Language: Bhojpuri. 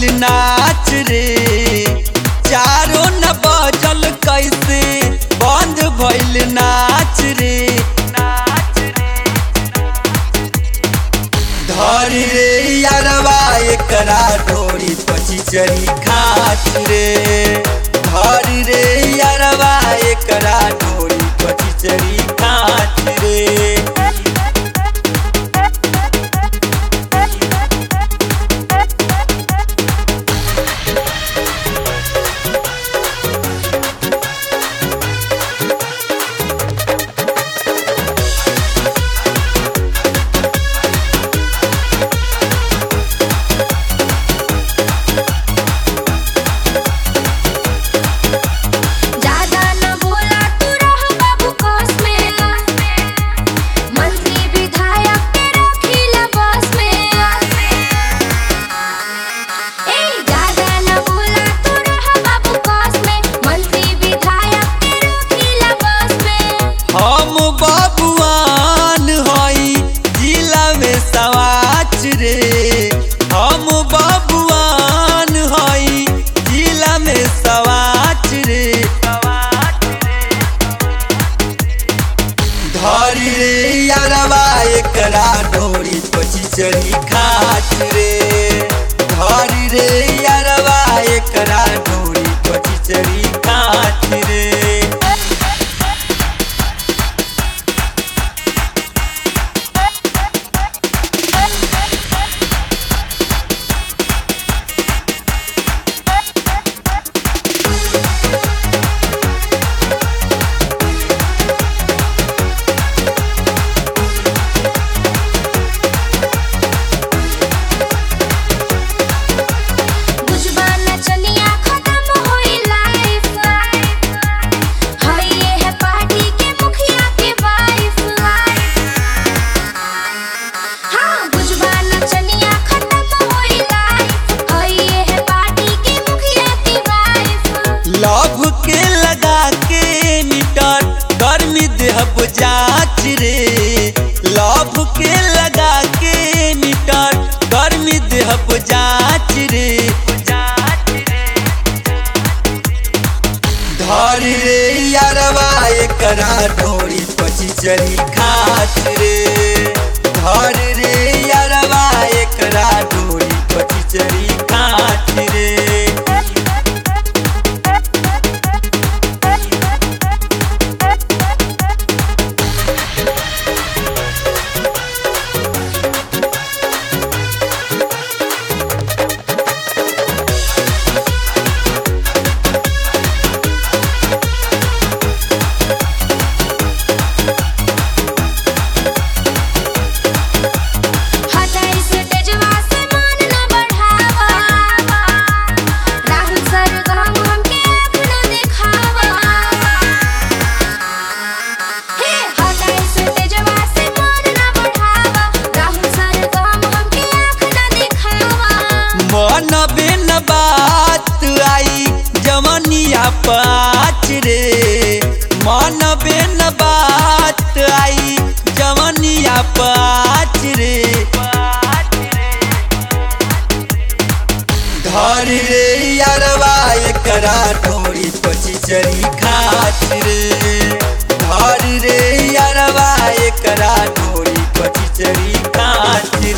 भइल नाच रे चारो न बजल कैसे बंद भइल नाच रे धरी रे यारवा एकरा ढोरी पची चरी खाच रे धरी रे यारवा एकरा ढोरी पची चरी खाच रे ज्यादा न बोला तू रह बाबू कोस में मंत्री विधायक के रखिला बस में ए ज्यादा न बोला तू रह बाबू कोस में मंत्री विधायक के रखिला बस में हम बबुआन हई जिला में सवाच रे हम बबुआन हई जिला में सवाच रे धरी रे यारवा एकरा ढोरी पची चरी खाच रे धरी रे यारवा एकरा ढोरी पची चरी खाच रे बुझबा न चलिया खत्म होई लाइफ हई ये है पार्टी के मुखिया के वाइफ हाँ बुझबा न चलिया खत्म होई लाइफ हई ये है पार्टी के मुखिया के वाइफ लव के लगा के मीटर गर्मी देहब जाच रे लव के लगा के मीटर गर्मी देहब जाच रे धरी रे यारवा एकरा ढोरी पची चरी खाच रे धरी रे यारवा एकरा ढोरी पची चरी खाच रे हटाई से तेजवा से मान न बढ़ावा राहुल सर गम हमके आँख न दिखावा हे हटाई से तेजवा से मान न बढ़ावा राहुल सर गम हमके आँख न दिखावा मन बिन बात आई जवनिया पाच रे मन बिन बात आई जवनिया पाच रे धरी रे यारवा एकरा ढोरी पची चरी खाच रे धरी रे यारवा एकरा ढोरी पची चरी खाच